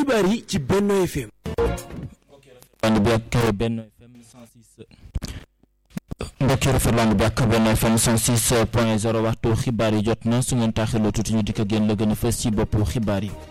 xibaar yi ci Benno FM. ànd bi ak Benno FM 106 mbokki rafetlu ànd bi ak Benno FM 106 point 0 waxtu xibaar yi jot na su ngeen taaxiloo tuuti ñu dikk génn la gën a fës ci boppu xibaar yi.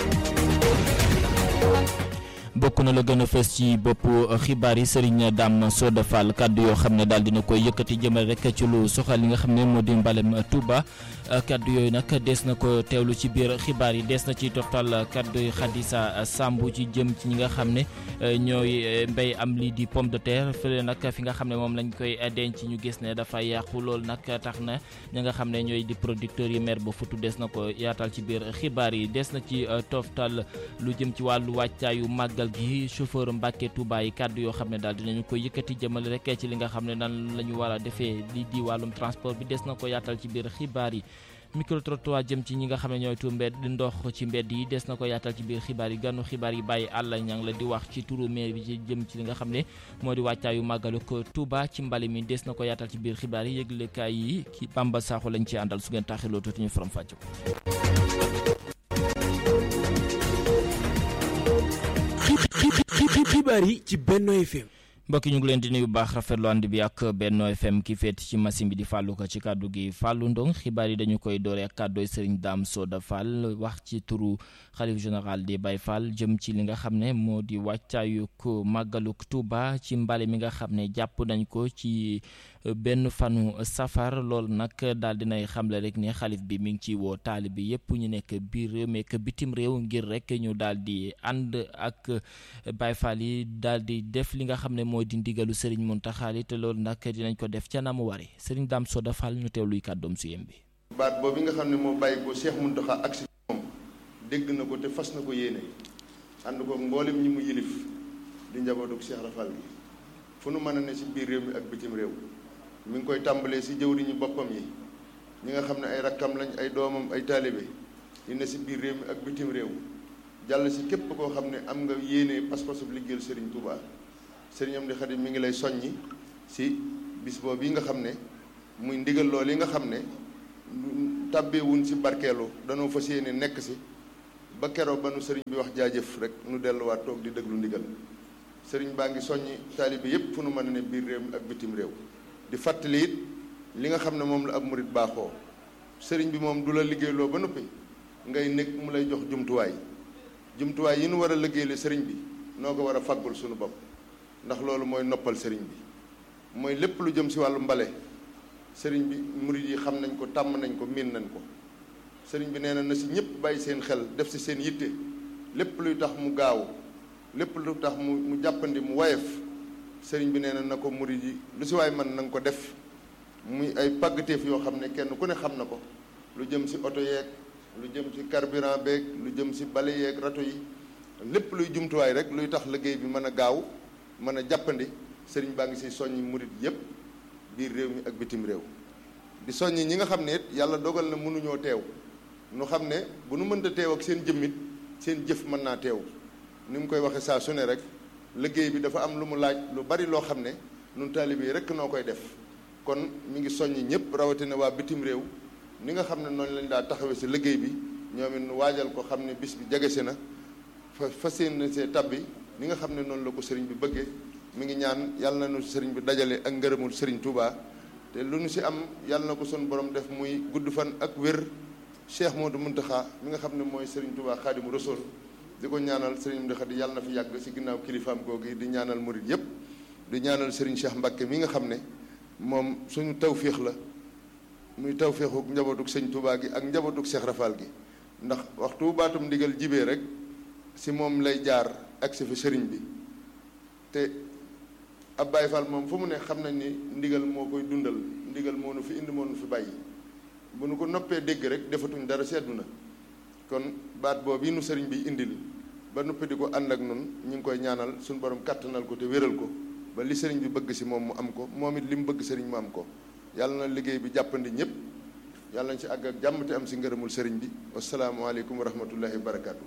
bokk na la gën a fës ci boppu xibaar yi Serigne Dame Soda Fall kaddu yoo xam ne daal dina koy yëkkati jëmal rek ci lu soxal li nga xam ne moo di mbalem Touba kaddu yooyu nag dees na ko teewlu ci biir xibaar yi dees na ci toftal kaddu yi Khadija Samb ci jëm ci ñi nga xam ne ñooy mbéy am lii di pomme de terre fële nag fi nga xam ne moom lañ koy denc ñu gis ne dafa yàqu loolu nag tax na ñi nga xam ne ñooy di producteurs yi mer ba futu des na ko yaatal ci biir xibaar yi des na ci toftal lu jëm ci wàllu wàccaayu màggal gi chauffeur Mbàkke Touba yi kàddu yoo xam ne daal dinañu ko yëkkati jëmale rek ci li nga xam ne nan la ñu war a defee lii di wàllum transport bi des na ko yaatal ci biir xibaar yi micro trottoir jëm ci ñi nga xam ne ñooy tu mbedd ndox ci mbedd yi des na ko yaatal ci biir xibaar yi gànnu xibaar yi bàyyi àll ñang la di wax ci turu maire bi ci jëm ci li nga xam ne moo di wàccaayu màggalu ko Touba ci mbali mi des na ko yaatal ci biir xibaar yi yëglekaay yi ki Bamba Sakho lañ ci àndal su ngeen taaxiloo tuuti ñu faram fàcc ko xibaar yi ci Benno FM. mbokk ñu ngi leen di nuyu bu baax rafetlu ànd bi ak Benno FM ki féet ci machine bi di fàllu ko ci kàddu gi fàllu ndong xibaar yi dañu koy doore ak kàddooy Serigne Dame Soda Fall wax ci turu xalif général di Baye Fall jëm ci li nga xam ne moo di wàccaayuk màggaluk Touba ci mbale mi nga xam ne jàpp nañ ko ci benn fanu safar loolu nag daal dinay xamle rek ne xalif bi mi ngi ci woo taali bi yëpp ñu nekk biir réew mi ak bitim réew ngir rek ñu daal di ànd ak Baye Fall yi daal di def li nga xam ne moo di ndigalu Serigne Mountakha te loolu nag dinañ ko def ca na mu wari Serigne Dame Soda Fall ñu teewluy kàddoom su yem bi baat boobu nga xam ne moo bàyyi ko Cheikh Mountakha ak si moom dégg na ko te fas na ko yéene ànd ko mboolem ñi mu yilif di njabootu Cheikh Rafal gi fu nu mën a ne si biir réew mi ak bitim réew mi ngi koy tàmbalee si jëwriñu boppam yi ñi nga xam ne ay rakkam lañ ay doomam ay taalibe yi ne si biir réew mi ak bitim réew jàll si képp koo xam ne am nga yéene pas-pasu liggéeyal Serigne Touba Serigne Amdi Xadim mi ngi lay soññi si bis boobu yi nga xam ne muy ndigal loolu yi nga xam ne tàbbeewuñ si barkeelu danoo fas yéene nekk si ba keroog ba nu sëriñ bi wax jaajëf rek nu delluwaat toog di déglu ndigal sëriñ baa ngi soññi taalibe yépp fu nu mën a ne biir réew mi ak bitim réew di fàttali it li nga xam ne moom la ab murit baaxoo sëriñ bi moom du la liggéeyloo ba noppi ngay nekk mu lay jox jumtuwaay jumtuwaay yi nu war a liggéeyle sëriñ bi noo ko war a faggul suñu bopp ndax loolu mooy noppal sëriñ bi mooy lépp lu jëm si wàllu mbale sëriñ bi murit yi xam nañ ko tàmm nañ ko miin nañ ko sëriñ bi nee na na si ñëpp bàyyi seen xel def si seen yitte lépp luy tax mu gaaw lépp lu tax mu mu jàppandi mu wayef sëriñ bi nee na na ko murit yi lu si waay mën na nga ko def muy ay pàggateef yoo xam ne kenn ku ne xam na ko lu jëm si oto yeeg lu jëm si carburant beeg lu jëm si bale yeeg rato yi lépp luy jumtuwaay rek luy tax liggéey bi mën a gaaw mën a jàppandi sëriñ baa ngi si soññi murit yépp biir réew mi ak bitim réew di soññi ñi nga xam ne it yàlla dogal na mënuñoo teew nu xam ne bu nu mënta teew ak seen jëmmit seen jëf mën naa teew ni mu koy waxee saa su ne rek liggéey bi dafa am lu mu laaj lu bari loo xam ne nun taalibe yi rek noo koy def kon mi ngi soññi ñëpp rawatina waa bitim réew ni nga xam ne noonu lañ daa taxawee si liggéey bi ñoom it nu waajal ko xam ne bis bi jegesi na fa fas yéene see tabbi ni nga xam ne noonu la ko sëriñ bi bëggee mi ngi ñaan yàlla na nu sëriñ bi dajale ak ngërëmul sëriñ Touba te lu nu si am yàlla na ko sun borom def muy gudd fan ak wér Cheikh Modou Mountakha mi nga xam ne mooy sëriñ Touba Xaadimu Rasuul di ko ñaanal sëriñ Mountakha di yàlla na fi yàgg si ginnaaw kilifaam googu di ñaanal murit yépp di ñaanal sëriñ Cheikh Mbacké mi nga xam ne moom suñu tawféex la muy tawféexu njabootug sëñ Touba gi ak njabootug Cheikh Rafal gi ndax waxtu baatum ndigal jibee rek si moom lay jaar ak si fi sëriñ bi te ab Baye Fall moom fu mu ne xam nañ ni ndigal moo koy dundal ndigal moo nu fi indi moo nu fi bàyyi bu nu ko noppee dégg rek defatuñ dara seddu na kon baat boobu yi nu sëriñ bi indil ba noppi di ko ànd ak nun ñu ngi koy ñaanal suñu borom kàttanal ko te wéral ko ba li sëriñ bi bëgg si moom mu am ko moom it li mu bëgg sëriñ mu am ko yàlla na liggéey bi jàppandi ñëpp yàlla nañ si àgg ak jàmm te am si ngërëmul sëriñ bi wasalaamualeykum wa rahmatullahi wa barakaatu.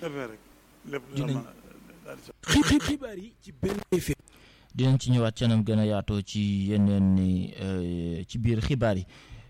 xibaar yi ci Benno FM. dinañ ci ñëwaat canam gën a yaatoo ci yeneen ni ci biir xibaar yi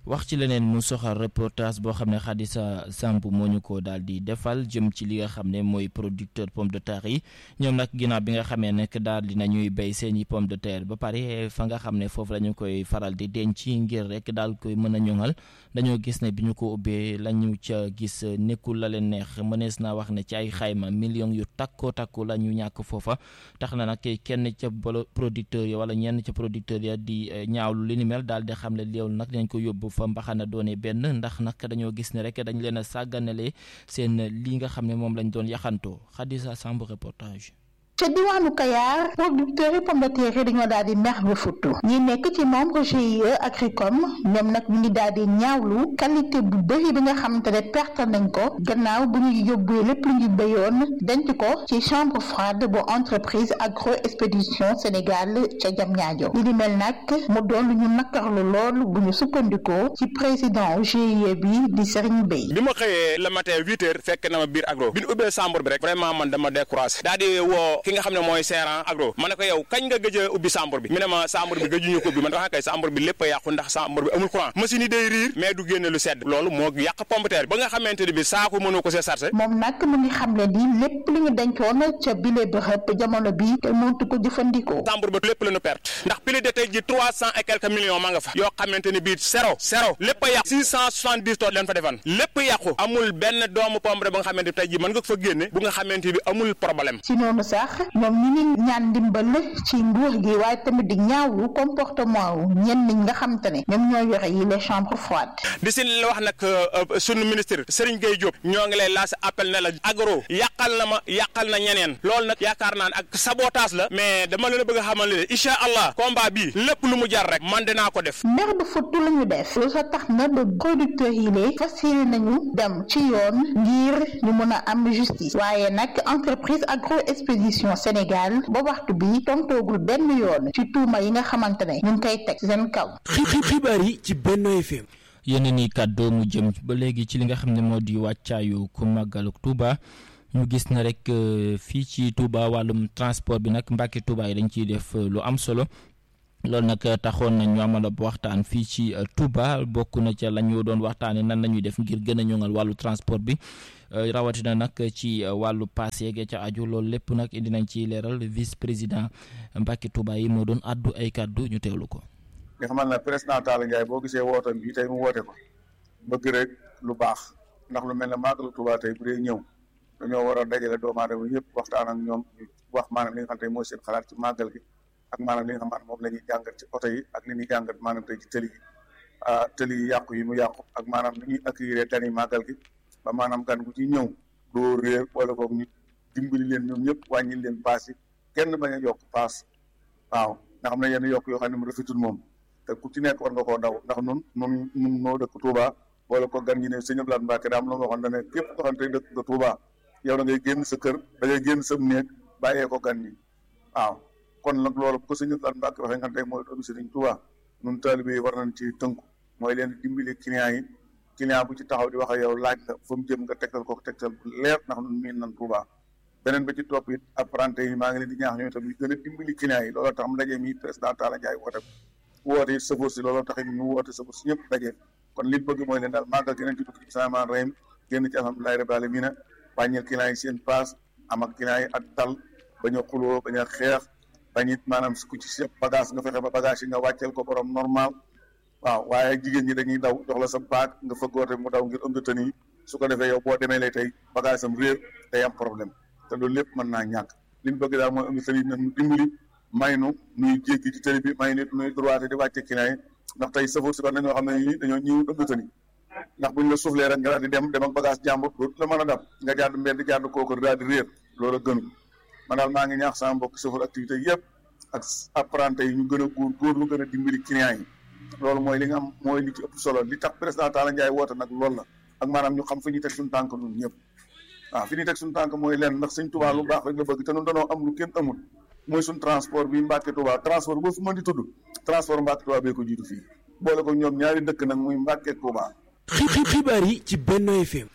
wax ci leneen mu soxal reportage boo xam ne Khadija Samb moo ñu ko daal di defal jëm ci li nga xam ne mooy producteur pomme de terre yi ñoom nag ginnaaw bi nga xamee nekk daal di nañuy béy seen i pomme de terre ba pare fa nga xam ne foofu la ñu koy faral di denc ngir rek daal koy mën a ñoŋal dañoo gis ne bi ñu ko ubbee la ñu ca gis nekkul la leen neex mënees naa wax ne ci ay xayma millions yu takkoo takku la ñu ñàkk foofa tax na nag kenn ca producteur ya wala ñenn ca producteur ya di ñaawlu li ni mel daal di xam ne loolu nag dañ ko yóbbu fa mbaxana doone benn ndax nag dañoo gis ne rek dañ leen a sàgganale seen lii nga xam ne moom lañ doon yaxantoo Khadija Samb reportage ca diwaanu Kayar producteurs yi pomme de terre yi dañoo daal di mer ba futtu ñi nekk ci membre GIE Agricom ñoom nag ñu ngi daal di ñaawlu qualité bu bëri bi nga xamante ne perte nañ ko gannaaw bu ñu yóbbee lépp lu ñu béyoon denc ko ci chambre froide bu entreprise agro expédition Sénégal ca Diamniadio li ni mel nag mu doon lu ñu nakkarlu lool bu ñu sukkandikoo ci président GIE bi di Serigne Bey bi ma xëyee le matin huit heures fekk na ma biir agro bi ñu ubbee chambre bi rek vraiment man dama découragé daal di woo ki nga xam ne mooy seeran agro ma ne ko yow kañ nga gëj a ubbi chambre bi mu ne ma chambre bi gëjuñu ko ubbi man dafa kay chambre bi lépp a yàqu ndax chambre bi amul courant machine yi day riir mais du génne lu sedd loolu moo yàq pomme de terre ba nga xamante ne bi saako mënoo ko see chargé moom nag mu ngi xam ne ni lépp li ñu dencoon ca bile bërëb jamono bi te mëntu ko jëfandikoo chambre ba lépp la ñu perte ndax plus de tey ji trois cent et quelques millions ma nga fa yoo xamante ne bii zéro zéro lépp a yàqu six cent soixante dix tonnes leen fa defan lépp yàqu amul benn doomu pomme ba nga xamante tey ji mën nga ko fa génne bu nga xamante bi amul problème ci noonu sax ñoom ñi ngi ñaan ndimbal ci nguur gi waaye tamit di ñaawlu comportement wu ñenn ñi nga xamante ne ñoom ñoo yore yi les chambres froides di si la wax nag sunu ministre Serigne Gueye Diop ñoo ngi lay lancé appel ne la agro yàqal na ma yàqal na ñeneen loolu nag yaakaar naa ne ak sabotage la mais dama leen a bëgg a xamal ne incha allah combat bii lépp lu mu jar rek man dinaa ko def mer ba futtu la ñu def loolu sax tax na ba producteurs yi lee fas yéene nañu dem ci yoon ngir ñu mën a am justice waaye nag entreprise agro expédition Sénégal ba waxtu bi tontoogul benn yoon ci tuuma yi nga xamante ne ñu ngi koy teg seen kaw. xibaar yi ci Benno FM. yeneen i kàddoo mu jëm ba léegi ci li nga xam ne moo di wàccaayu ku màggalu Touba ñu gis na rek fii ci Touba wàllum transport bi nag Mbàkke Touba yi dañ ciy def lu am solo. loolu nag taxoon nañ ñu amal ab waxtaan fii ci Touba bokk na ca la ñu doon waxtaanee nan la ñuy def ngir gën a ñoŋal wàllu transport bi rawatina nag ci wàllu paas yeeg ca aju loolu lépp nag indi nañ ci leeral vice président Mbacke Touba yi moo doon addu ay kàddu ñu teewlu ko. nga xamal ne président Talla Ndiaye boo gisee wootam bi tey mu woote ko bëgg rek lu baax ndax lu mel ne màggalu Touba tey bu dee ñëw dañoo war a dajale doomu aadama yëpp waxtaan ak ñoom wax maanaam li nga xam te mooy seen xalaat ci màggal gi. ak maanaam li nga xamante moom la ñuy jàngat ci oto yi ak li ñuy jàngat maanaam tey ci tëli yi ah tëli yi yàqu yi mu yàqu ak maanaam li ñuy accueillir gan yi màggal gi ba maanaam gan gu ci ñëw doo réer wala boog ñu dimbali leen ñoom ñëpp wàññi leen paas yi kenn bañ a yokk paas waaw nga xam ne yenn yokk yoo xam ne mu rafetul moom te ku ci nekk war nga koo daw ndax nun nun nun noo dëkk Touba wala ko gan ñi ne sëñ Abdoulaye Mbacke daa am la ma waxoon ne képp ko xam te dëkk nga Touba yow da ngay génn sa kër da ngay génn sa néeg bàyyee ko gan ñi waaw kon nag loolu bu ko sëñ Abdoulaye Mbacke waxee nga tey mooy doomu Sëriñ Touba nun taalibe yi war nañ ci tënku mooy leen dimbali client yi client bu ci taxaw di wax ak yow laaj la fa mu jëm nga tegtal ko tegtal bu leer ndax nun miin nan Touba beneen ba ci topp it apprenti yi maa ngi leen di ñaax ñoom itam ñu gën a dimbali client yi looloo tax mu daje mi président Talla Ndiaye woote woote it sëfoor si looloo tax ñu woote sëfoor si ñëpp daje kon li bëgg mooy leen daal màggal geneen ci dugg ci samaan reyim génn ci alhamdulilahi rabbil alamin wàññil client yi seen paas am ak client yi ak dal bañ a xuloo bañ a xeex bañ it maanaam ku ci sëpp bagage nga fexe ba bagage yi nga wàcceel ko borom normal waaw waaye jigéen ñi dañuy daw jox la sa baag nga fëggoote mu daw ngir ëmb tën yi su ko defee yow boo demee lay tey bagage am réer day am problème te loolu lépp mën naa ñàkk li ñu bëgg daal mooy ëmb tën yi nañu dimbali may nu nuy jéggi ci tëli bi may nit nuy droité di wàcce client yi ndax tey safar si war nañoo xam ne nii dañoo ñëw ëmb tën yi ndax buñ la suuflee rek nga daal di dem dem ak bagage jàmbur dootu la mën a dab nga jàdd mbedd jàdd kooku daal di réer loolu gënu man daal maa ngi ñaax sama mbokk safar activité yëpp ak apprenti yi ñu gën a góor góor lu gën a dimbali client yi loolu mooy li nga am mooy li ci ëpp solo li tax président Talla Ndiaye woote nag loolu la ak maanaam ñu xam fi ñuy teg suñu tànk ñun ñëpp waaw fi ñuy teg suñu tànk mooy leen ndax Sëñ Tuubaa lu baax rek la bëgg te ñun danoo am lu kenn amul mooy suñu transport bi Mbàkke Tuubaa transport boo fi mën di tudd transport Mbàkke Tuubaa bee ko jiitu fii boole ko ñoom ñaari dëkk nag muy Mbàkke Tuubaa xibaar yi ci Benno FM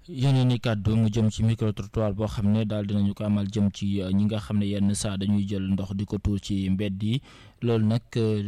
yeneen i kàddu mu jëm ci micro trottoir boo xam ne daal dinañu ko amal jëm ci ñi nga xam ne yenn saa dañuy jël ndox di ko tuur ci mbedd yi loolu nag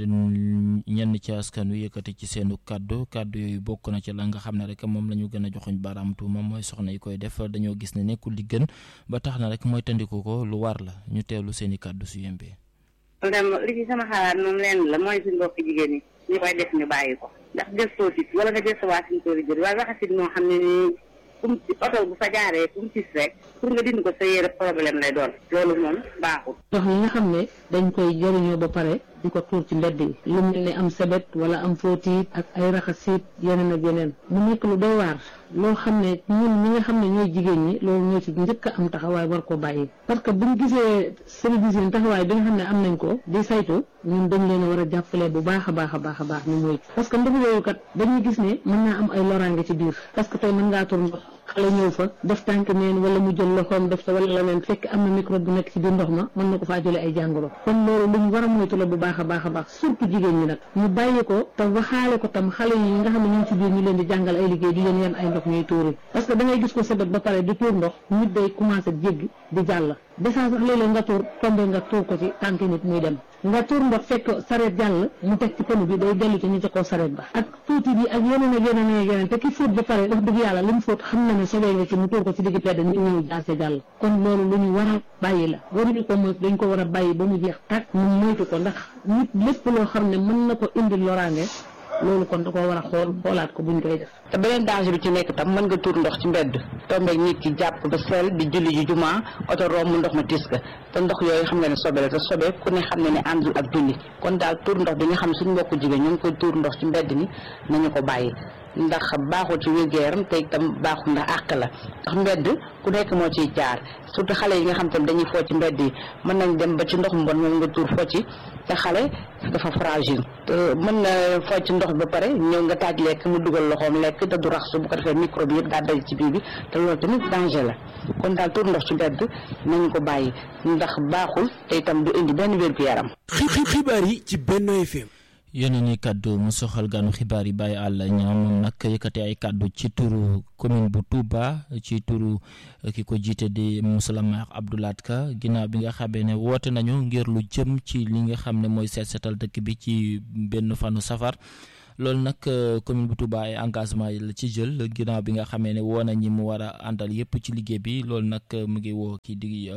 ñenn ci askan wi yëkkati ci seenu kàddu kàddu yooyu bokk na ci la nga xam ne rek moom la ñu gën a joxuñ baaraam tuuma mooy soxna yi koy def dañoo gis ne nekkul li gën ba tax na rek mooy tandiku ko lu war la ñu teewlu seen i kàddu su yembee. ndem li ci sama xalaat moom leen la mooy suñu mbokk jigéen ñi ñu koy def ñu bàyyi ko ndax gëstoo sit wala nga gëstuwaat suñu tool yi jël waaye waxasit moo xam ne nii kum ci oto bu fa jaaree kum cis rek pour nga dindi ko sa yére problème lay doon loolu moom baaxul ndox yi nga xam ne dañ koy jëriñoo ba pare di ko tuur ci mbedd yi lu mel ne am sebet wala am fóotiit ak ay raxasiit yeneen ak yeneen mu nekk lu doy waar loo xam ne ñun ñi nga xam ne ñooy jigéen ñi loolu ñoo ci njëkk a am taxawaay war ko bàyyi parce que buñ gisee service yi taxawaay bi nga xam ne am nañ ko di saytu ñun dañ leen a war a jàppale bu baax a baax a baax a baax ñu moytu parce que ndox yooyu kat dañuy gis ne mën naa am ay loraange ci biir parce que tey mën ngaa tur ndox xale ñëw fa def tànk neen wala mu jël loxoom def sa wala leneen fekk am na microbe bu nekk ci biir ndox ma mën na ko faa jële ay jàngoro kon loolu luñ war a moytu la bu baax a baax a baax surtout jigéen ñi nag ñu bàyyi ko te waxaale ko tam xale yi nga xam ne ñu ngi ci biir ñu leen di jàngal ay liggéey di leen yan ay ndox ñuy tuuri parce que da ngay gis ko sebet ba pare di tuur ndox nit day commencé jéggi di jàll desaa sax léeg-léeg nga tuur tombe nga tuur ko ci tànk nit muy dem nga tuur ndox fekk sareet jàll mu teg ci pënu bi day dellu ci ñu ca kaw sareet ba ak tuuti bi ak yeneen ak yeneen ak yeneen te ki fóot ba pare wax dëgg yàlla li mu fóot xam na ne sobee nga ci mu tuur ko ci digg pedd nit ñëw jaase jàll kon loolu lu ñu war a bàyyi la waruñu ko moytu dañ ko war a bàyyi ba mu jeex tàkk ñu moytu ko ndax nit lépp loo xam ne mën na ko indi loraange loolu kon da koo war a xool xoolaat ko buñ koy def te beneen danger bi ci nekk tam mën nga tuur ndox ci mbedd tombeeg nit ki jàpp ba sel di julli ji juma oto romb ndox ma tis ka te ndox yooyu xam nga ne sobe la te sobe ku ne xam ne ne àndul ak julli kon daal tuur ndox bi nga xam ne suñu mbokku jigéen ñu ngi koy tuur ndox ci mbedd mi nañu ko bàyyi ndax baaxul ci wér-gu-yaram te itam baaxul ndax àq la ndax mbedd ku nekk moo ciy jaar surtout xale yi nga xam tam dañuy foo ci mbedd yi mën nañ dem ba ci ndox mbon moom nga tuur foo ci te xale dafa fragile te mën na foo ci ndox ba pare ñëw nga taaj lekk mu dugal loxoom lekk te du raxsu bu ko defee microbe yëpp daa daj ci biir bi te loolu tamit danger la kon daal tuur ndox ci mbedd nañu ko bàyyi ndax baaxul te itam du indi benn wér-gu-yaram xibaar yi ci Benno FM yeneen i kàddu mu soxal ganu xibaar yi bàyyi àll ñaam moom nag yëkkati ay kàddu ci turu commune bu Touba ci turu ki ko jiite di monsieur le maire Abdou Lahad Ka ginnaaw bi nga xamee ne woote nañu ngir lu jëm ci li nga xam ne mooy seet seetal dëkk bi ci benn fanu safar loolu nag commune bu Touba ay engagement yi la ci jël ginnaaw bi nga xamee ne woo na ñi mu war a àndal yëpp ci liggéey bi loolu nag mu ngi woo kii di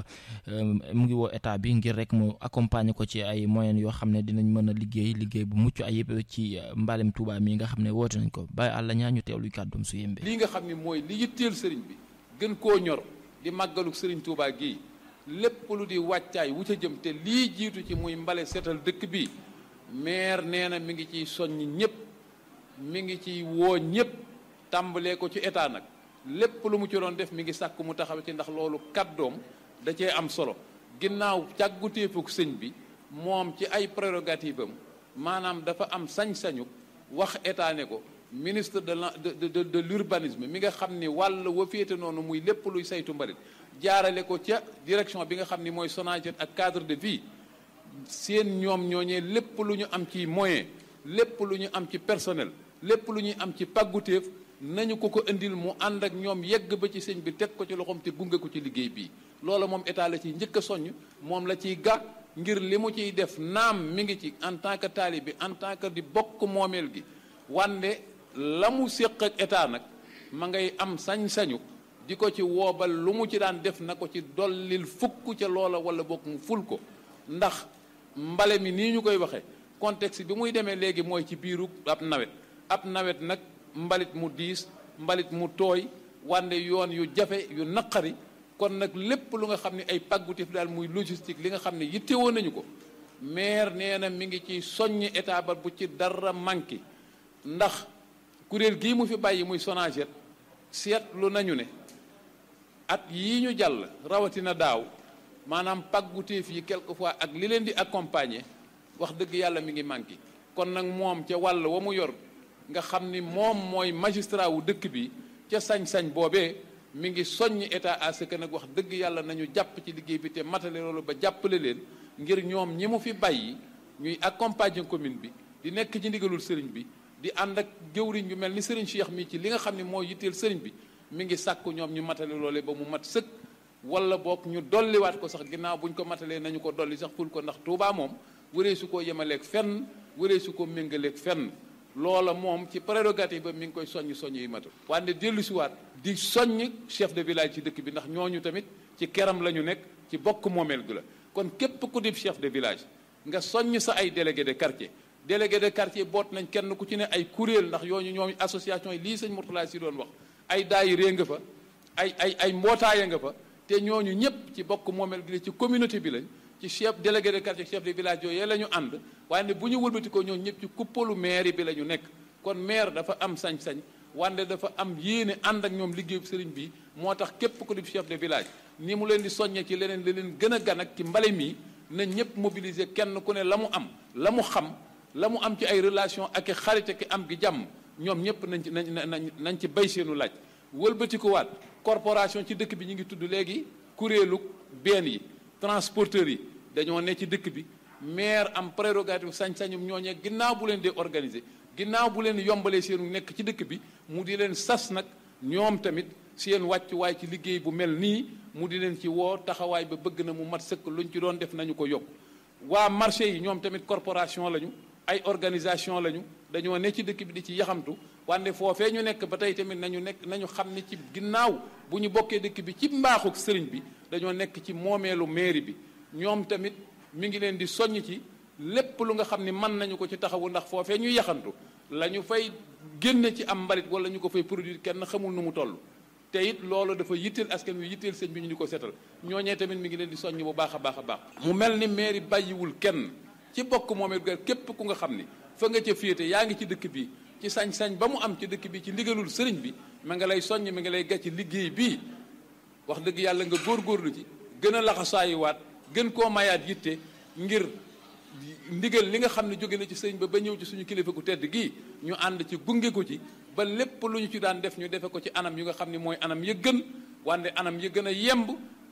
mu ngi woo état bi ngir rek mu accompagner ko ci ay moyens yoo xam ne dinañ mën a liggéey liggéey bu mucc ayib ci mbalem Touba mi nga xam ne woote nañ ko bàyyi àlla ñaa ñu teewluy kàddum su yembe lii nga xam ne mooy li yitteel sëriñ bi gën koo ñor di màggalu sëriñ Touba gii lépp lu di wàccaay wu ca jëm te lii jiitu ci muy mbale seetal dëkk bi maire nee na mi ngi ciy soññ ñëpp mi ngi ci woo ñëpp tàmbalee ko ci état nag lépp lu mu ci doon def mi ngi sàkk mu taxaw ci ndax loolu kàddoom da cee am solo ginnaaw càggutéefuk sëñ bi moom ci ay prérogative am maanaam dafa am sañ-sañu wax état ne ko ministre de la de de de l'urbanisme mi nga xam ni wàll wa féete noonu muy lépp luy saytu mbalit jaarale ko ca direction bi nga xam ni mooy SONAGED ak cadre de vie seen ñoom ñooñee lépp lu ñu am ci moyen lépp lu ñu am ci personnel lépp lu ñuy am ci pàggutéef nañu ko ko indil mu ànd ak ñoom yegg ba ci sëñ bi teg ko ci loxoom te gunge ko ci liggéey bii loola moom état la ciy njëkk a soññ moom la ciy ga ngir li mu ciy def naam mi ngi ci en tant que taalibe en tant que di bokk moomeel gi wande la mu séq ak état nag ma ngay am sañ-sañu di ko ci woobal lu mu ci daan def na ko ci dollil fukk ca loola wala bokk mu ful ko ndax mbale mi nii ñu koy waxee contexte bi muy demee léegi mooy ci biiru ab nawet ab nawet nag mbalit mu diis mbalit mu tooy wande yoon yu jafe yu naqari kon nag lépp lu nga xam ne ay pàggutif daal muy logistique li nga xam ne yittewoo nañu ko maire nee na mi ngi ci soññ état ba bu ci dara manqué ndax kuréel gii mu fi bàyyi muy SONAGED seetlu nañu ne at yii ñu jàll rawatina daaw maanaam pàggutéef yi quelquefois ak li leen di accompagner wax dëgg yàlla mi ngi manqué kon nag moom ca wàll wa mu yor nga xam ni moom mooy magistrat wu dëkk bi ca sañ-sañ boobee mi ngi soññ état à ce que nag wax dëgg yàlla nañu jàpp ci liggéey bi te matale loolu ba jàppale leen ngir ñoom ñi mu fi bàyyi ñuy accompagner commune bi di nekk ci ndigalul sëriñ bi di ànd ak jëwriñ bi mel ni sëriñ Cheikh mi ci li nga xam ne moo yitteel sëriñ bi mi ngi sàkku ñoom ñu matale loole ba mu mat sëkk wala boog ñu dolliwaat ko sax ginnaaw buñ ko matalee nañu ko dolli sax ful ko ndax Touba moom wëree su ko yemaleeg fenn wëree su ko méngaleeg fenn loola moom ci prérogative ba mi ngi koy soññ soññ yi matul wante dellu siwaat di soññ chef de village ci dëkk bi ndax ñooñu tamit ci keram la ñu nekk ci bokk moomeel gu la kon képp ku dib chef de village nga soññ sa ay délégué de quartier délégué de quartier boot nañ kenn ku ci ne ay kuréel ndax yooñu ñoom association yi lii sëñ Mourtala si doon wax ay daayira nga fa ay ay ay mbootaaya nga fa te ñooñu ñëpp ci bokk moomeel gi la ci communauté bi lañ ci chef délégué de quartier chef de village yooyu la ñu ànd waaye ne bu ñu wëlbati ko ñooñu ñëpp ci kuppalu maire bi la ñu nekk kon maire dafa am sañ-sañ wante dafa am yéene ànd ak ñoom liggéeyu sëriñ bi moo tax képp ku di chef de village ni mu leen di soññee ci leneen li leen gën a gan ak ci mbale mi na ñëpp mobiliser kenn ku ne la mu am la mu xam la mu am ci ay relation ak i xarite ki am gi jàmm ñoom ñëpp nañ ci nañ nañ nañ ci bay seenu laaj wëlbati ko waat corporation ci dëkk bi ñu ngi tudd léegi kuréelu benn yi transporteurs yi dañoo ne ci dëkk bi maire am prérogative sañ-sañum ñooñee ginnaaw bu leen dee organiser ginnaaw bu leen yombalee seenu nekk ci dëkk bi mu di leen sas nag ñoom tamit seen wàccuwaay ci liggéey bu mel nii mu di leen ci woo taxawaay ba bëgg na mu mat sëkk luñ ci doon def nañu ko yokk waa marché yi ñoom tamit corporation lañu ay organisation lañu dañoo ne ci dëkk bi di ci yaxamtu wante foofee ñu nekk ba tey tamit nañu nekk nañu xam ni ci ginnaaw bu ñu bokkee dëkk bi ci mbaaxuk sëriñ bi dañoo nekk ci moomeelu mairie bi ñoom tamit mi ngi leen di soññ ci lépp lu nga xam ni mën nañu ko ci taxawu ndax foofee ñuy yaxantu la ñu fay génne ci am mbalit wala ñu ko fay produire kenn xamul nu mu toll te it loolu dafa yitteel askan wi yitteel sëñ bi ñu di ko seetal ñooñee tamit mi ngi leen di soññ bu baax a baax a baax mu mel ni mairie bàyyiwul kenn ci bokk moomee gar képp ku nga xam ni fa nga ca féete yaa ngi ci dëkk bi ci sañ-sañ ba mu am ci dëkk bi ci ndigalul sëriñ bi ma nga lay soññ mi nga lay gàcc liggéey bii wax dëgg yàlla nga góorgóorlu ci gën a laxasaayuwaat gën koo mayaat yitte ngir ndigal li nga xam ne jóge na ci sëriñ ba ba ñëw ci suñu kilifa gu tedd gii ñu ànd ci gunge ko ci ba lépp lu ñu ci daan def ñu defe ko ci anam yu nga xam ne mooy anam ya gën wante anam ya gën a yemb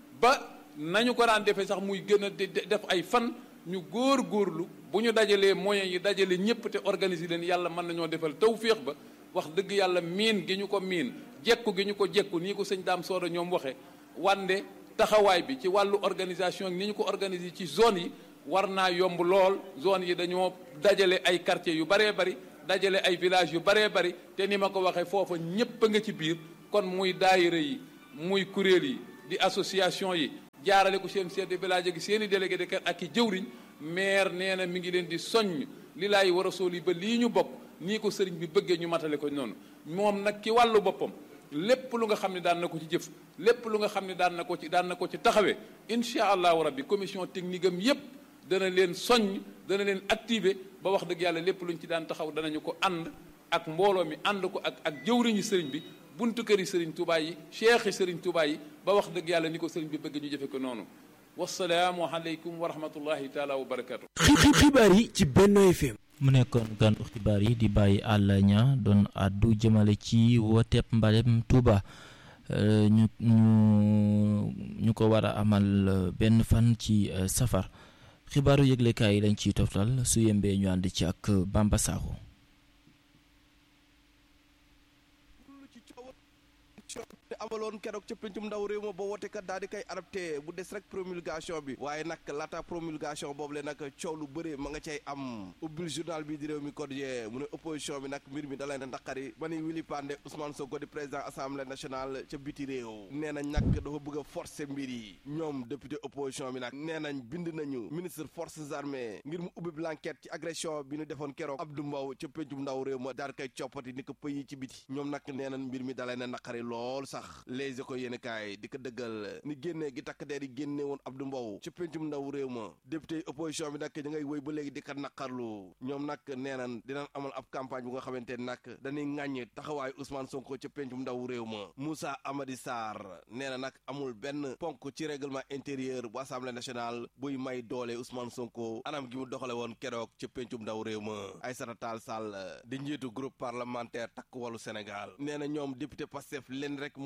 ba nañu ko daan defee sax muy gën a def ay fan ñu góor góorlu bu ñu dajalee moyens yi dajale ñëpp te organiser leen yàlla mën nañoo defal tawféex ba wax dëgg yàlla miin gi ñu ko miin jekku gi ñu ko jekku nii ko sëñ daam sooda ñoom waxe wande taxawaay bi ci wàllu organisation ni ñu ko organiser ci zone yi war naa yomb lool zone yi dañoo dajale ay quartiers yu baree bari dajale ay villages yu baree bari te ni ma ko waxee foofa ñépp a nga ci biir kon muy daayira yi muy kuréel yi di association yi jaarale ko seen chef de village gi seen i délégué de quartier ak i jëwriñ maire nee na mi ngi leen di soññ li laay war a sool yi ba lii ñu bokk nii ko sëriñ bi bëggee ñu matale ko noonu moom nag ki wàllu boppam lépp lu nga xam ne daan na ko ci jëf lépp lu nga xam ne daan na ko ci daan na ko ci taxawee incha allahu rabbi commission technique am yépp dana leen soññ dana leen activer ba wax dëgg yàlla lépp luñ ci daan taxaw danañu ko ànd ak mbooloo mi ànd ko ak ak jëwriñu sëriñ bi buntu këri sëriñ Touba yi cheikh yi sëriñ Touba yi ba wax dëgg yàlla ni ko sëriñ bi bëgg ñu jëfe ko noonu wasalaamu aleykum wa rahmatullahi taala wa barakatu xibaar yi ci Benno FM mu nekkoon gàndu xibaar yi di bàyyi àll ña doon àddu jëmale ci wooteeb mbalem Touba ñu ñu ñu ko war a amal benn fan ci safar xibaaru yëglekaay yi lañ ciy toftal su yembee ñu ànd ci ak Bamba Sakho amaloon keroog ca pencum ndaw réew ma ba wote kat daal di koy adapté bu des rek promulgation bi waaye nag laata promulgation boobu le nag coow lu bëri ma nga cay am ubbil journal bi di réew mi quotidien mu ne opposition bi nag mbir mi da leen a naqari ba ni Willy Pandé Ousmane Sonko di président assemblée nationale ca biti réew nee nañ nag dafa bëgg a forcer mbir yi ñoom député opposition bi nag nee nañ bind nañu ministre forces armées ngir mu ubbi l'enquête ci agression bi ñu defoon keroog Abdou Mbow ca pencum ndaw réew ma daal di koy coppati ni ko pëyi ci biti ñoom nag nee nañ mbir mi da leen a naqari lool sax les éco yéen kaay di ko dëggal ni génnee gi takk der yi génne woon Abdou Mbow ci pencum ndaw réew ma député opposition bi nag ñu ngay wéy ba léegi di ko naqarlu ñoom nag nee nañ dinañ amal ab campagne bu nga xamante ne nag dañuy ŋàññi taxawaayu Ousmane Sonko ca pencum ndaw réew ma Moussa Amady Sarr nee na nag amul benn ponk ci règlement intérieur bu assemblée nationale buy may doole Ousmane Sonko anam gi mu doxale woon keroog ca pencum ndaw réew ma Aïssata Tall Sall di njiitu groupe parlementaire takk wàllu Sénégal nee na ñoom député Pastef leen rek moo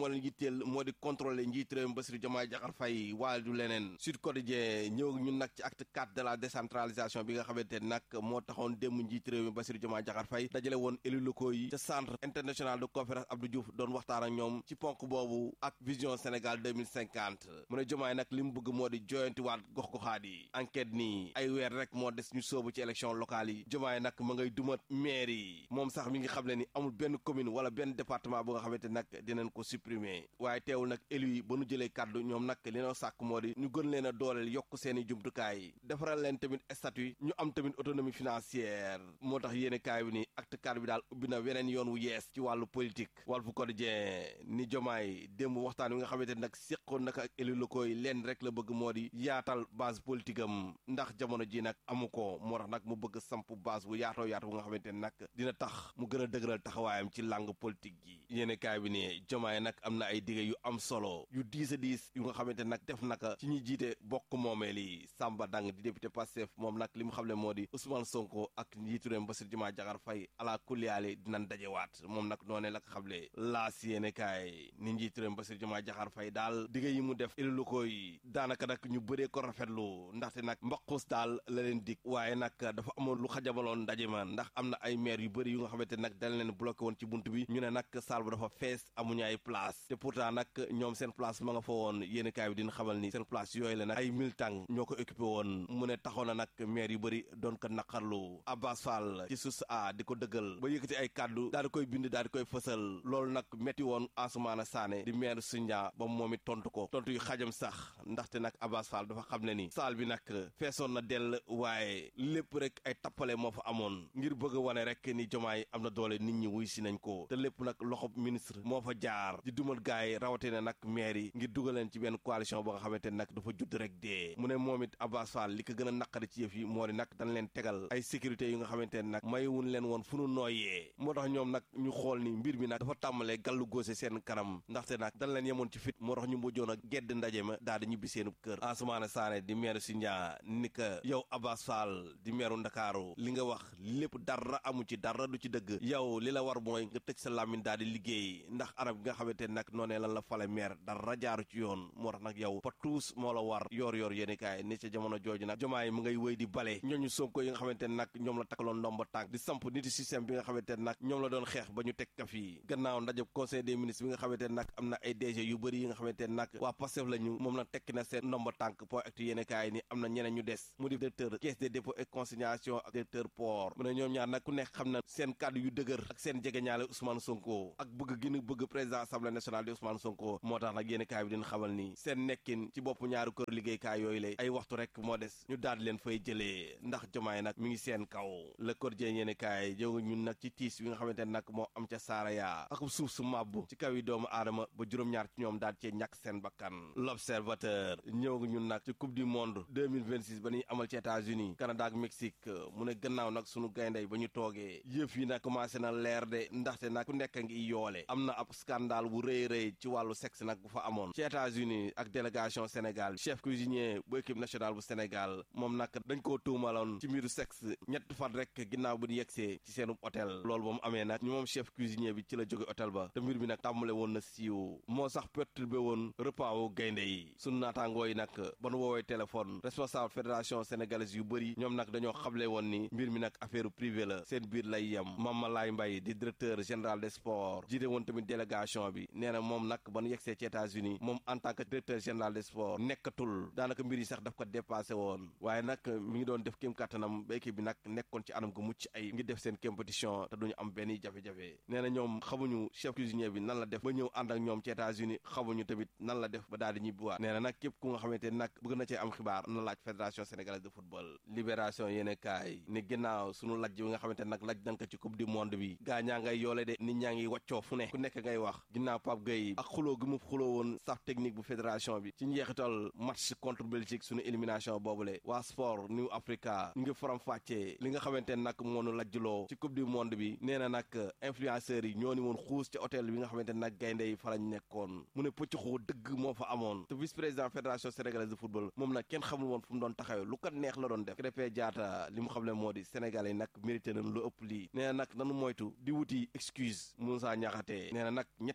leen yitteel moo di contrôler njiit réew mi Bassirou Diomaye Diakhar Faye waaye du leneen Sud Quotidien ñëw ñun nag ci acte 4 de la décentralisation bi nga xamante ne nag moo taxoon démb njiit réew mi Bassirou Diomaye Diakhar Faye dajale woon élus locaux yi ca centre international de conférence Abdou Diouf doon waxtaan ak ñoom ci ponk boobu ak vision Sénégal 2050 mu ne Diomaye nag li mu bëgg moo di joyantiwaat gox-goxaat yi enquête nii ay weer rek moo des ñu soobu ci élection locale yi Diomaye nag ma ngay dumat maire yi moom sax mi ngi xam ne ni amul benn commune wala benn département bu nga xamante nag dinañ ko supprimer waaye teewul nag élus yi ba nu jëlee kàddu ñoom nag li noo sàkk moo di ñu gën leen a dooleel yokk seeni jumtukaay defaral leen tamit statut ñu am tamit autonomie financière moo tax yéene kaay bi ni acte 4 bi daal ubbi na weneen yoon wu yees ci wàllu politique Walf Quotidien ni Diomaye démb waxtaan wi nga xamante nag séqoon naka ak élus locaux yi leen rek la bëgg moo di yaatal base politique am ndax jamono ji nag amu ko moo tax nag mu bëgg samp base bu yaatoo yaatu bu nga xamante ne nag dina tax mu gën a dëgëral taxawaayam ci langue politique gi yéene kaay bi ne Diomaye nag am na ay dige yu am solo yu diis a diis yu nga xamante nag def naka ci ñi jiite bokk moomeel yi Samba Dang di député Pastef moom nag li mu xam ne moo di Ousmane Sonko ak njiitu réew Bassirou Diomaye Diakhar Faye ala kulliyaale dinañ dajewaat moom nag noonee la ko xamle laas yéene kaay ni njiitu réew Bassirou Diomaye Diakhar Faye daal dige yi mu def élus locaux yi daanaka nag ñu bëree ko rafetlu ndaxte nag mbaqus daal la leen dig waaye nag dafa amoon lu xajamaloon ndaje ma ndax am na ay maire yu bëri yu nga xamante nag dañ leen bloqué woon ci bunt bi ñu ne nag salle bu dafa fees amuñu ay place te pourtant nag ñoom seen place ma nga fa woon yéeni kaay bi dina xamal ni seen place yooyu la nag ay militant ñoo ko occupé woon mu ne taxoon na nag maire yu bëri doon ko naqarlu Abbas Fall ci sus a di ko dëggal ba yëkkati ay kàddu daal di koy bind daal di koy fësal loolu nag metti woon Ansoumana Sané di maire Sindia ba moom it tontu ko tontu yu xajam sax ndaxte nag Abbas Fall dafa xam ne ni salle bi nag feesoon na dell waaye lépp rek ay tappale moo fa amoon ngir bëgg a wane rek ni Diomaye am na doole nit ñi wuy si nañ ko te lépp nag loxob ministre moo fa jaar di dumal gaay yi rawatina nag maire yi ngir dugal leen ci benn coalition boo nga xamante ne nag dafa judd rek dee mu ne moom it Abbas Fall li ko gën a naqari ci yëf yi moo di nag dañ leen tegal ay sécurité yu nga xamante ne nag mayuwun leen woon fu nu nooyee moo tax ñoom nag ñu xool ni mbir mi nag dafa tàmbalee gàllu góose seen kanam ndaxte nag dañ leen yemoon ci fit moo tax ñu mujjoon a gedd ndaje ma daal di ñibbi seenub kër Ansoumana Sané di maire Sindia ni ka yow Abbas Fall di meeru Ndakaaru li nga wax lépp dara amu ci dara du ci dëgg yow li la war mooy nga tëj sa làmmiñ daal di liggéey ndax arab gi nga xamante ne nag noonee lan la fale maire dara jaaru ci yoon moo tax nag yow pa tuus moo la war yoor yoor yéeni kaay ni ca jamono jooju nag jomaay mu ngay wéy di bale ñooñu sonko yi nga xamante ne nag ñoom la takkaloon ndomba tànk di samp nit système bi nga xamante ne nag ñoom la doon xeex ba ñu teg ka fii gannaaw ndaje conseil des ministres bi nga xamante ne nag am na ay DG yu bëri yi nga xamante ne nag waa Pastef la ñu moom nag tekki na seen ndomba tànk point actu yéeni kaay ni am na ñeneen ñu des mu di directeur caisse des dépôts et consignation ak directeur port mu ne ñoom ñaar nag ku nekk xam na seen kàddu yu dëgër ak seen jegeñaale Ousmane Sonko ak bëgg gi nu bëgg président assemblée nationale di Ousmane Sonko moo tax nag yéen kaay bi dina xamal ni seen nekkin ci bopp ñaari kër liggéeykaay yooyu lay ay waxtu rek moo des ñu daal di leen fay jëlee ndax jomaay nag mi ngi seen kaw le quotidien yéen kaay jóg ñun nag ci tiis bi nga xamante ne nag moo am ca Saraya ak suuf su màbb ci kaw yi doomu aadama ba juróom-ñaar ci ñoom daal cee ñàkk seen bakkan l'observateur ñëw ñun nag ci coupe du monde 2026 ba ñuy amal ci États-Unis Canada ak Mexique mu ne gannaaw nag sunu gayndey ba ñu toogee yëf yi nag commencé na leer de ndaxte nag ku nekk ngi yoole am na ab scandale bu rëy rëy ci wàllu sexe nag bu fa amoon ci États-Unis ak délégation Sénégal chef cuisinier bu équipe nationale bu Sénégal moom nag dañ koo tuumaloon ci mbiru sexe ñett fan rek ginnaaw bu ñu yegsee ci seenu hôtel loolu ba mu amee nag ñu moom chef cuisinier bi ci la jóge hôtel ba te mbir bi nag tàmbale woon na siiw moo sax perturbé woon repas wu gaynde yi sunu naataangoo yi nag ba nu woowee téléphone responsable fédération sénégalaise yu bëri ñoom nag dañoo xamle woon ni mbir mi nag affaire privé la seen biir lay yem Mama Laay Mbay di directeur général des sports jiite woon tamit délégation bi nee na moom nag ba nu yegsee ci États-Unis moom en tant que directeur général des sports nekkatul daanaka mbir yi sax daf ko dépassé woon waaye nag mi ngi doon def kéem kàttanam ba équipe bi nag nekkoon ci anam gu mucc ay ngi def seen compétition te duñu am benn jafe-jafe nee na ñoom xamuñu chef cuisinier bi nan la def ba ñëw ànd ak ñoom ci États-Unis xamuñu tamit nan la def ba daal di ñibbiwaat nee na nag képp ku nga xamante ni nag bëgg na cee am xibaar na laaj fédération sénégalaise de football libération yéene kaay ni ginnaaw sunu lajj bi nga xamante nag laj nañ ko ci coupe du monde bi gaa ñaa ngay yoole de nit ñaa ngi waccoo fu ne ku nekk ngay wax ginnaaw Pape Gueye ak xuloo gi mu xuloo woon staff technique bu fédération bi ci njeexital match contre Belgique sunu élimination boobule waa sport New Africa ñu ngi faram fàccee li nga xamante ne nag moo nu lajjloo ci coupe du monde bi nee na nag influenceurs yi ñoo ni woon xuus ci hôtel bi nga xamante ne nag gaynde yi fa lañ nekkoon mu ne pëcc xoo dëgg moo fa amoon te vice président fédération sénégalaise de football moom nag kenn xamul woon fu mu doon taxawee lu ko neex la doon def Krépin Diatta li mu xam ne moo di sénégalais yi nag mérité nañ lu ëpp lii nee na nag nanu moytu di wuti excuse Moussa Niakhaté nee na nag ñetti match yi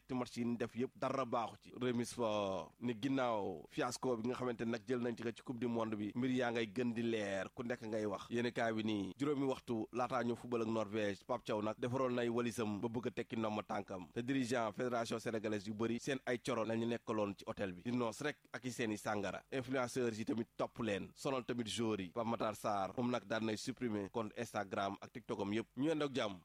yi ñu def yëpp dara baaxu ci remise fa ni ginnaaw fiasco bi nga xamante nag jël nañ ci ko ci coupe du monde bi mbir yaa ngay gën di leer ku nekk ngay wax yéeni kaay bi nii juróomi waxtu laataa ñu fubal ak Norvège Pape Thiaw nag defaroon nay walisam ba bëgg a tekki ndomma tànkam te dirigeant fédération sénégalaise yu bëri seen ay coro lañu nekkaloon ci hôtel bi di noos rek ak i seen i sàngara influenceurs yi tamit topp leen sonal tamit joueurs yi Pape Matar Sarr moom nag daan nay supprimer compte Instagram ak TikTok am yëpp ñu yendoog jàmm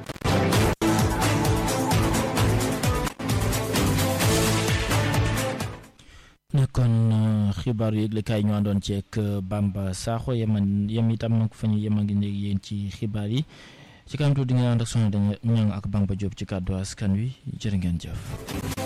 nekkoon xibaar yu yëglekaay ñu àndoon ci ak Bamba Sakho yeman yem itam nag fa ñu yem a ngi léegi yéen ci xibaar yi ci kanam tuuti di ngeen ànd ak soxna dañu ñang ak Bamba Diop ci kàddu askan wi jërë ngeen jëf